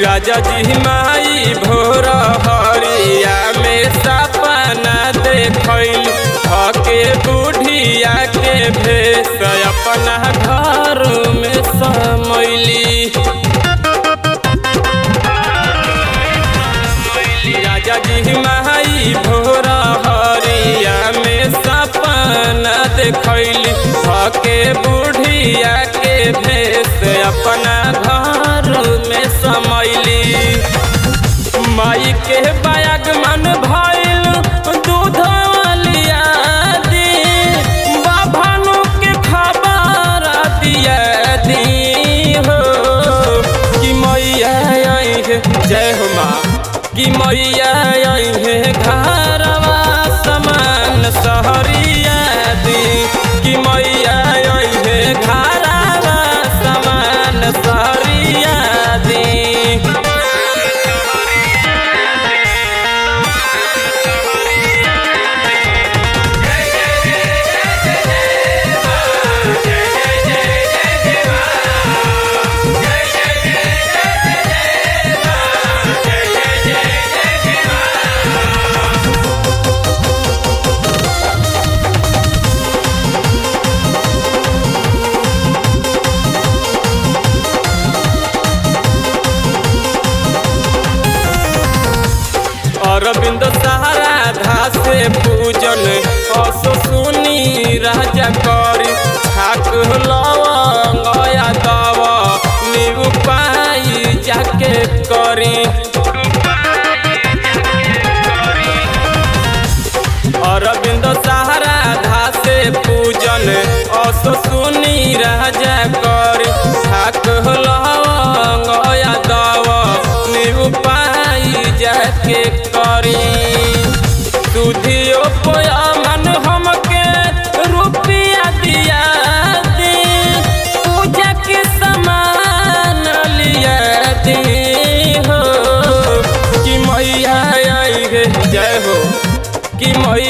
राजा जी माई भोर हरिया में सपना देखल थके बुढ़िया के भेष अपना घर में समैली राजा जी माई भोर हरिया में सपना देखल थके बुढ़िया के भेष अपना घर में समैली माई के बागमन भइल दूध लिया दी बाभानु के खबर दिया दी हो कि मैया आई है जय हो माँ कि मैया आई है घरवा समान सहरिया दी कि मैया आई है घरवा समान सहरिया दी अरविंद सहारा धासे पूजन असो सुनी राजा करी ठाक लवंगया दव नीउ पाई जाके करी अरविंद सहारा धासे पूजन असो सुनी राजा करी ठाक लवंगया दव नीउ पाई जाके करी सुधियो पोया मन हमके रुपया दिया दी पूजा के सामान लिया दी हो कि मैया आई है जय हो कि मैया